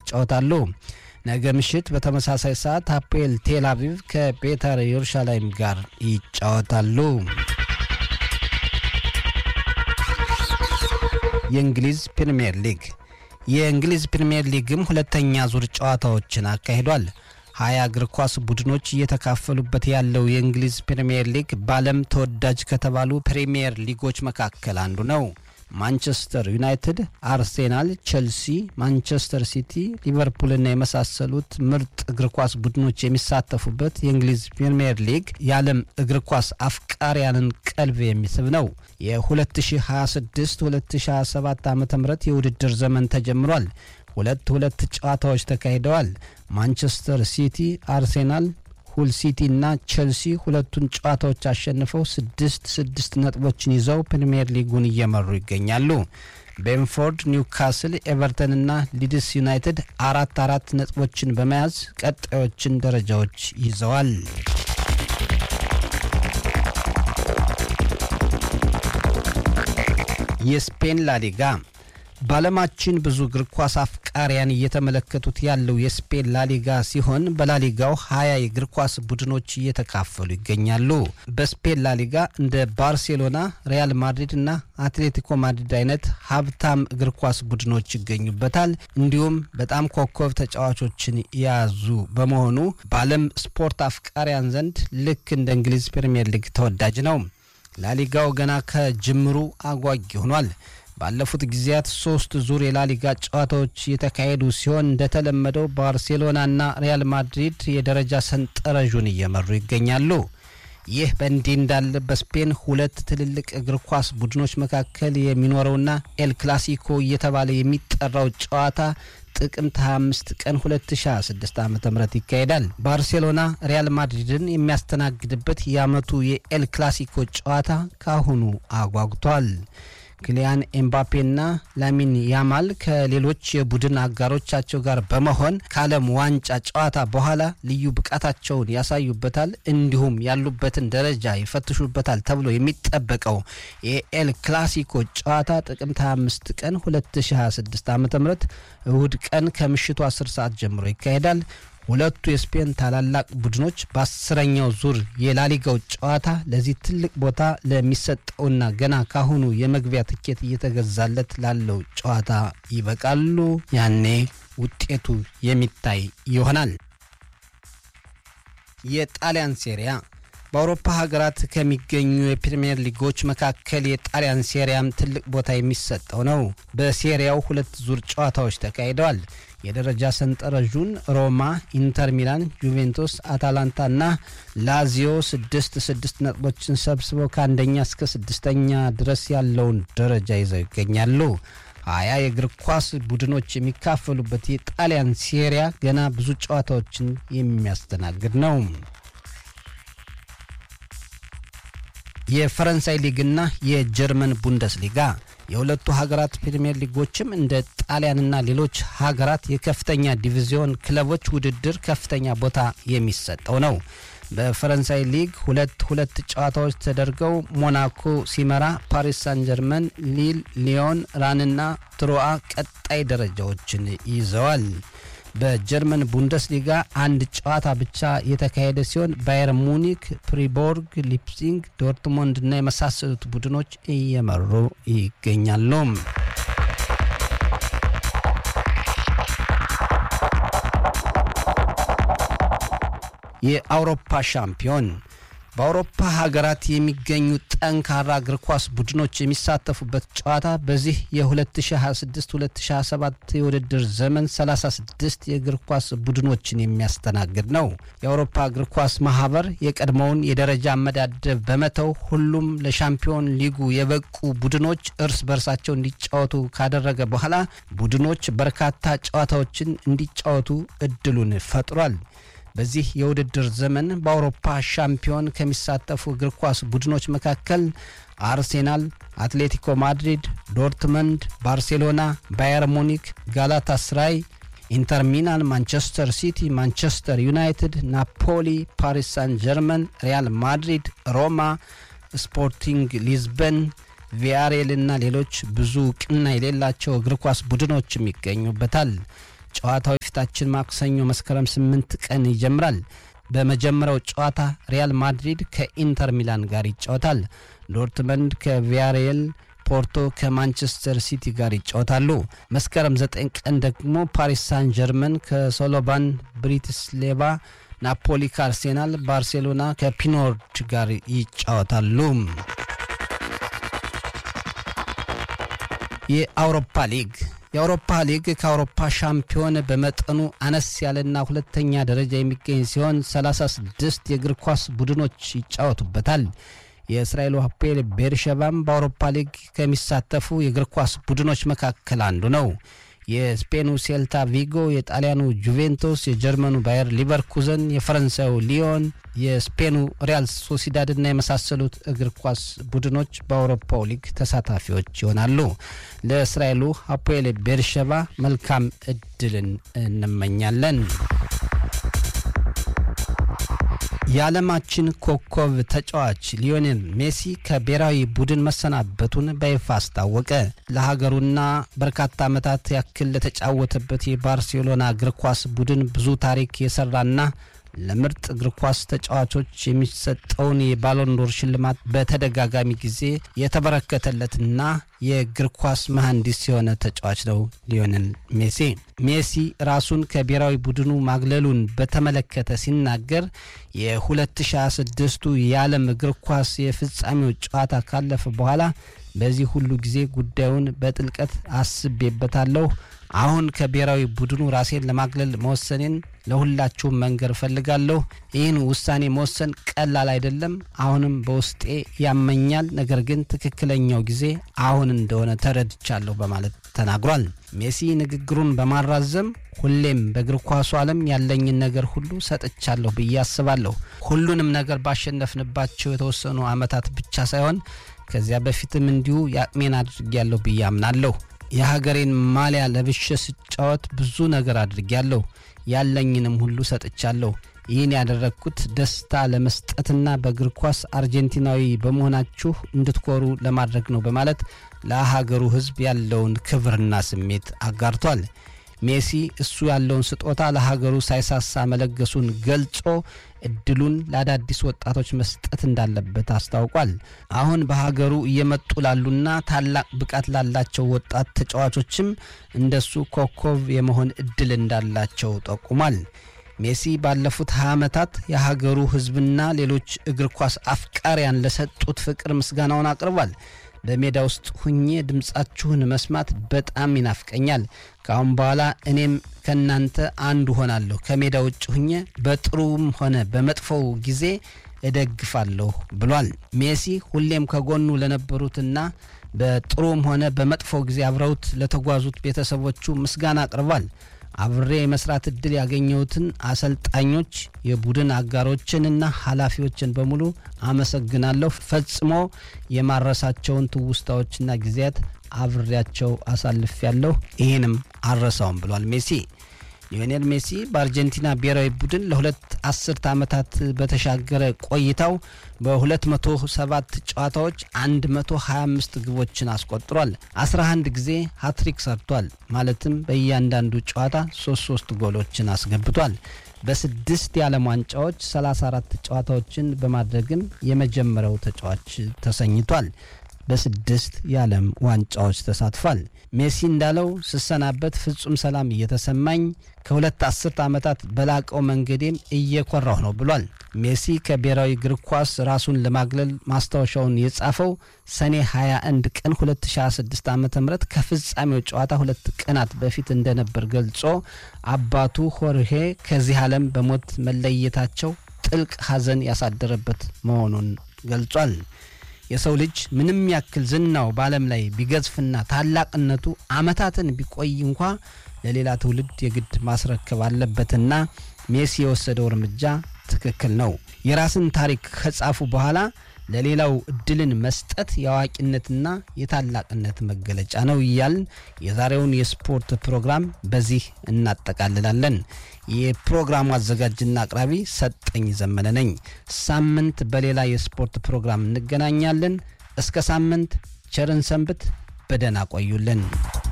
ይጫወታሉ። ነገ ምሽት በተመሳሳይ ሰዓት አፖኤል ቴል አቪቭ ከቤተር ኢየሩሳሌም ጋር ይጫወታሉ። የእንግሊዝ ፕሪምየር ሊግ የእንግሊዝ ፕሪምየር ሊግም ሁለተኛ ዙር ጨዋታዎችን አካሂዷል። ሀያ እግር ኳስ ቡድኖች እየተካፈሉበት ያለው የእንግሊዝ ፕሪምየር ሊግ በዓለም ተወዳጅ ከተባሉ ፕሪምየር ሊጎች መካከል አንዱ ነው። ማንቸስተር ዩናይትድ፣ አርሴናል፣ ቼልሲ፣ ማንቸስተር ሲቲ፣ ሊቨርፑልና የመሳሰሉት ምርጥ እግር ኳስ ቡድኖች የሚሳተፉበት የእንግሊዝ ፕሪምየር ሊግ የዓለም እግር ኳስ አፍቃሪያንን ቀልብ የሚስብ ነው። የ2026-2027 ዓ ም የውድድር ዘመን ተጀምሯል። ሁለት ሁለት ጨዋታዎች ተካሂደዋል። ማንቸስተር ሲቲ፣ አርሴናል ሁል ሲቲ እና ቼልሲ ሁለቱን ጨዋታዎች አሸንፈው ስድስት ስድስት ነጥቦችን ይዘው ፕሪምየር ሊጉን እየመሩ ይገኛሉ። ቤንፎርድ፣ ኒውካስል፣ ኤቨርተን እና ሊድስ ዩናይትድ አራት አራት ነጥቦችን በመያዝ ቀጣዮችን ደረጃዎች ይዘዋል። የስፔን ላሊጋ በዓለማችን ብዙ እግር ኳስ አፍቃሪያን እየተመለከቱት ያለው የስፔን ላሊጋ ሲሆን በላሊጋው ሀያ የእግር ኳስ ቡድኖች እየተካፈሉ ይገኛሉ። በስፔን ላሊጋ እንደ ባርሴሎና፣ ሪያል ማድሪድ እና አትሌቲኮ ማድሪድ አይነት ሀብታም እግር ኳስ ቡድኖች ይገኙበታል። እንዲሁም በጣም ኮከብ ተጫዋቾችን የያዙ በመሆኑ በዓለም ስፖርት አፍቃሪያን ዘንድ ልክ እንደ እንግሊዝ ፕሪምየር ሊግ ተወዳጅ ነው። ላሊጋው ገና ከጅምሩ አጓጊ ሆኗል። ባለፉት ጊዜያት ሶስት ዙር የላሊጋ ጨዋታዎች የተካሄዱ ሲሆን እንደተለመደው ባርሴሎናና ሪያል ማድሪድ የደረጃ ሰንጠረዡን እየመሩ ይገኛሉ። ይህ በእንዲህ እንዳለ በስፔን ሁለት ትልልቅ እግር ኳስ ቡድኖች መካከል የሚኖረውና ኤል ክላሲኮ እየተባለ የሚጠራው ጨዋታ ጥቅምት 25 ቀን 2026 ዓ ም ይካሄዳል። ባርሴሎና ሪያል ማድሪድን የሚያስተናግድበት የዓመቱ የኤል ክላሲኮ ጨዋታ ካሁኑ አጓጉቷል። ክሊያን ኤምባፔና ላሚን ያማል ከሌሎች የቡድን አጋሮቻቸው ጋር በመሆን ከዓለም ዋንጫ ጨዋታ በኋላ ልዩ ብቃታቸውን ያሳዩበታል፣ እንዲሁም ያሉበትን ደረጃ ይፈትሹበታል ተብሎ የሚጠበቀው የኤል ክላሲኮ ጨዋታ ጥቅምት 25 ቀን 2026 ዓ ም እሁድ ቀን ከምሽቱ 10 ሰዓት ጀምሮ ይካሄዳል። ሁለቱ የስፔን ታላላቅ ቡድኖች በአስረኛው ዙር የላሊጋው ጨዋታ ለዚህ ትልቅ ቦታ ለሚሰጠውና ገና ካሁኑ የመግቢያ ትኬት እየተገዛለት ላለው ጨዋታ ይበቃሉ። ያኔ ውጤቱ የሚታይ ይሆናል። የጣሊያን ሴሪያ በአውሮፓ ሀገራት ከሚገኙ የፕሪምየር ሊጎች መካከል የጣሊያን ሴሪያም ትልቅ ቦታ የሚሰጠው ነው። በሴሪያው ሁለት ዙር ጨዋታዎች ተካሂደዋል። የደረጃ ሰንጠረዡን ሮማ፣ ኢንተር ሚላን፣ ጁቬንቱስ፣ አታላንታ እና ላዚዮ ስድስት ስድስት ነጥቦችን ሰብስበው ከአንደኛ እስከ ስድስተኛ ድረስ ያለውን ደረጃ ይዘው ይገኛሉ። ሀያ የእግር ኳስ ቡድኖች የሚካፈሉበት የጣሊያን ሴሪያ ገና ብዙ ጨዋታዎችን የሚያስተናግድ ነው። የፈረንሳይ ሊግና የጀርመን ቡንደስሊጋ የሁለቱ ሀገራት ፕሪምየር ሊጎችም እንደ ጣሊያንና ሌሎች ሀገራት የከፍተኛ ዲቪዚዮን ክለቦች ውድድር ከፍተኛ ቦታ የሚሰጠው ነው። በፈረንሳይ ሊግ ሁለት ሁለት ጨዋታዎች ተደርገው ሞናኮ ሲመራ፣ ፓሪስ ሳን ጀርመን፣ ሊል፣ ሊዮን፣ ራንና ትሮአ ቀጣይ ደረጃዎችን ይዘዋል። በጀርመን ቡንደስሊጋ አንድ ጨዋታ ብቻ የተካሄደ ሲሆን ባየር ሙኒክ፣ ፕሪቦርግ፣ ሊፕሲንግ፣ ዶርትሞንድ እና የመሳሰሉት ቡድኖች እየመሩ ይገኛሉ። የአውሮፓ ሻምፒዮን በአውሮፓ ሀገራት የሚገኙ ጠንካራ እግር ኳስ ቡድኖች የሚሳተፉበት ጨዋታ በዚህ የ2026-2027 የውድድር ዘመን 36 የእግር ኳስ ቡድኖችን የሚያስተናግድ ነው። የአውሮፓ እግር ኳስ ማህበር የቀድሞውን የደረጃ አመዳደብ በመተው ሁሉም ለሻምፒዮን ሊጉ የበቁ ቡድኖች እርስ በርሳቸው እንዲጫወቱ ካደረገ በኋላ ቡድኖች በርካታ ጨዋታዎችን እንዲጫወቱ እድሉን ፈጥሯል። በዚህ የውድድር ዘመን በአውሮፓ ሻምፒዮን ከሚሳተፉ እግር ኳስ ቡድኖች መካከል አርሴናል፣ አትሌቲኮ ማድሪድ፣ ዶርትመንድ፣ ባርሴሎና፣ ባየር ሙኒክ፣ ጋላታ ስራይ፣ ኢንተር ሚላን፣ ማንቸስተር ሲቲ፣ ማንቸስተር ዩናይትድ፣ ናፖሊ፣ ፓሪስ ሳን ጀርመን፣ ሪያል ማድሪድ፣ ሮማ፣ ስፖርቲንግ ሊዝበን ቪያሬል እና ሌሎች ብዙ እውቅና የሌላቸው እግር ኳስ ቡድኖችም ይገኙበታል። ጨዋታው የፊታችን ማክሰኞ መስከረም ስምንት ቀን ይጀምራል። በመጀመሪያው ጨዋታ ሪያል ማድሪድ ከኢንተር ሚላን ጋር ይጫወታል። ዶርትመንድ ከቪያሬል ፖርቶ ከማንቸስተር ሲቲ ጋር ይጫወታሉ። መስከረም 9 ቀን ደግሞ ፓሪስ ሳን ጀርመን ከሶሎባን ብሪቲስሌባ፣ ናፖሊ ከአርሴናል፣ ባርሴሎና ከፒኖርድ ጋር ይጫወታሉ። የአውሮፓ ሊግ የአውሮፓ ሊግ ከአውሮፓ ሻምፒዮን በመጠኑ አነስ ያለና ሁለተኛ ደረጃ የሚገኝ ሲሆን 36 የእግር ኳስ ቡድኖች ይጫወቱበታል። የእስራኤሉ ሀፔል ቤርሸባም በአውሮፓ ሊግ ከሚሳተፉ የእግር ኳስ ቡድኖች መካከል አንዱ ነው። የስፔኑ ሴልታ ቪጎ፣ የጣሊያኑ ጁቬንቱስ፣ የጀርመኑ ባየር ሊቨርኩዘን፣ የፈረንሳዩ ሊዮን፣ የስፔኑ ሪያል ሶሲዳድ እና የመሳሰሉት እግር ኳስ ቡድኖች በአውሮፓው ሊግ ተሳታፊዎች ይሆናሉ። ለእስራኤሉ ሀፖኤል ቤርሸባ መልካም እድልን እንመኛለን። የዓለማችን ኮከብ ተጫዋች ሊዮኔል ሜሲ ከብሔራዊ ቡድን መሰናበቱን በይፋ አስታወቀ። ለሀገሩና በርካታ ዓመታት ያክል ለተጫወተበት የባርሴሎና እግር ኳስ ቡድን ብዙ ታሪክ የሰራና ለምርጥ እግር ኳስ ተጫዋቾች የሚሰጠውን የባሎንዶር ሽልማት በተደጋጋሚ ጊዜ የተበረከተለትና የእግር ኳስ መሐንዲስ የሆነ ተጫዋች ነው ሊዮኔል ሜሲ። ሜሲ ራሱን ከብሔራዊ ቡድኑ ማግለሉን በተመለከተ ሲናገር የ2026ቱ የዓለም እግር ኳስ የፍጻሜው ጨዋታ ካለፈ በኋላ በዚህ ሁሉ ጊዜ ጉዳዩን በጥልቀት አስቤበታለሁ። አሁን ከብሔራዊ ቡድኑ ራሴን ለማግለል መወሰኔን ለሁላችሁም መንገር እፈልጋለሁ። ይህን ውሳኔ መወሰን ቀላል አይደለም። አሁንም በውስጤ ያመኛል። ነገር ግን ትክክለኛው ጊዜ አሁን እንደሆነ ተረድቻለሁ በማለት ተናግሯል። ሜሲ ንግግሩን በማራዘም ሁሌም በእግር ኳሱ ዓለም ያለኝን ነገር ሁሉ ሰጥቻለሁ ብዬ አስባለሁ። ሁሉንም ነገር ባሸነፍንባቸው የተወሰኑ ዓመታት ብቻ ሳይሆን ከዚያ በፊትም እንዲሁ የአቅሜን አድርጌያለሁ ብዬ አምናለሁ። የሀገሬን ማሊያ ለብሼ ስጫወት ብዙ ነገር አድርጌያለሁ። ያለኝንም ሁሉ ሰጥቻለሁ። ይህን ያደረግኩት ደስታ ለመስጠትና በእግር ኳስ አርጀንቲናዊ በመሆናችሁ እንድትኮሩ ለማድረግ ነው በማለት ለሀገሩ ሕዝብ ያለውን ክብርና ስሜት አጋርቷል። ሜሲ እሱ ያለውን ስጦታ ለሀገሩ ሳይሳሳ መለገሱን ገልጾ እድሉን ለአዳዲስ ወጣቶች መስጠት እንዳለበት አስታውቋል። አሁን በሀገሩ እየመጡ ላሉና ታላቅ ብቃት ላላቸው ወጣት ተጫዋቾችም እንደሱ ኮከብ የመሆን እድል እንዳላቸው ጠቁሟል። ሜሲ ባለፉት 20 ዓመታት የሀገሩ ሕዝብና ሌሎች እግር ኳስ አፍቃሪያን ለሰጡት ፍቅር ምስጋናውን አቅርቧል። በሜዳ ውስጥ ሁኜ ድምፃችሁን መስማት በጣም ይናፍቀኛል። ከአሁን በኋላ እኔም ከእናንተ አንዱ ሆናለሁ። ከሜዳ ውጭ ሁኜ በጥሩም ሆነ በመጥፎው ጊዜ እደግፋለሁ ብሏል። ሜሲ ሁሌም ከጎኑ ለነበሩትና በጥሩም ሆነ በመጥፎው ጊዜ አብረውት ለተጓዙት ቤተሰቦቹ ምስጋና አቅርቧል። አብሬ የመስራት እድል ያገኘሁትን አሰልጣኞች፣ የቡድን አጋሮችንና ኃላፊዎችን በሙሉ አመሰግናለሁ። ፈጽሞ የማረሳቸውን ትውስታዎችና ጊዜያት አብሬያቸው አሳልፍ ያለሁ ይህንም አልረሳውም ብሏል ሜሲ። ሊዮኔል ሜሲ በአርጀንቲና ብሔራዊ ቡድን ለሁለት አስርት ዓመታት በተሻገረ ቆይታው በ207 ጨዋታዎች 125 ግቦችን አስቆጥሯል። 11 ጊዜ ሀትሪክ ሰርቷል። ማለትም በእያንዳንዱ ጨዋታ 33 ጎሎችን አስገብቷል። በስድስት የዓለም ዋንጫዎች 34 ጨዋታዎችን በማድረግም የመጀመሪያው ተጫዋች ተሰኝቷል። በስድስት የዓለም ዋንጫዎች ተሳትፏል። ሜሲ እንዳለው ስሰናበት ፍጹም ሰላም እየተሰማኝ ከሁለት አስርት ዓመታት በላቀው መንገዴም እየኮራሁ ነው ብሏል። ሜሲ ከብሔራዊ እግር ኳስ ራሱን ለማግለል ማስታወሻውን የጻፈው ሰኔ 21 ቀን 2026 ዓ ም ከፍጻሜው ጨዋታ ሁለት ቀናት በፊት እንደነበር ገልጾ አባቱ ሆርሄ ከዚህ ዓለም በሞት መለየታቸው ጥልቅ ሐዘን ያሳደረበት መሆኑን ገልጿል። የሰው ልጅ ምንም ያክል ዝናው በዓለም ላይ ቢገዝፍና ታላቅነቱ ዓመታትን ቢቆይ እንኳ ለሌላ ትውልድ የግድ ማስረከብ አለበትና ሜሲ የወሰደው እርምጃ ትክክል ነው። የራስን ታሪክ ከጻፉ በኋላ ለሌላው እድልን መስጠት የአዋቂነትና የታላቅነት መገለጫ ነው እያልን የዛሬውን የስፖርት ፕሮግራም በዚህ እናጠቃልላለን። የፕሮግራሙ አዘጋጅና አቅራቢ ሰጠኝ ዘመነ ነኝ። ሳምንት በሌላ የስፖርት ፕሮግራም እንገናኛለን። እስከ ሳምንት ቸርን ሰንብት። በደህና ቆዩልን።